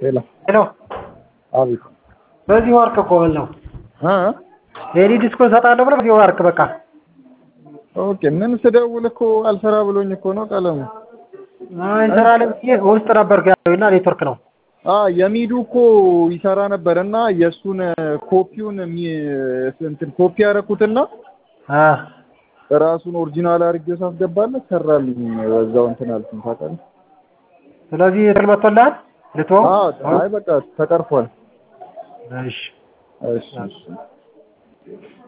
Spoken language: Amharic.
ሄሎ ሄሎ አቤት በዚህ ወርቅ እኮ ምን ነው እ ሌሊ ዲስኮ እሰጣለሁ ብለህ በዚህ ወርቅ በቃ ኦኬ ምን ስደውል እኮ አልሰራ ብሎኝ እኮ ነው ቀለሙ አይ እንሰራለን ብዬ ውስጥ ነበርኩ ያለው እና ኔትወርክ ነው አ የሚዱ እኮ ይሰራ ነበር እና የእሱን ኮፒውን የሚ- እንትን ኮፒ ያደረኩትና አ ራሱን ኦሪጂናል አድርጌው ሳስገባለት ሰራልኝ። በዛው እንትን አልኩኝ ታውቃለህ። ስለዚህ ትል መጥቶልሃል ልትወው አዎ አይ በቃ ተቀርፏል። እሺ እሺ እሺ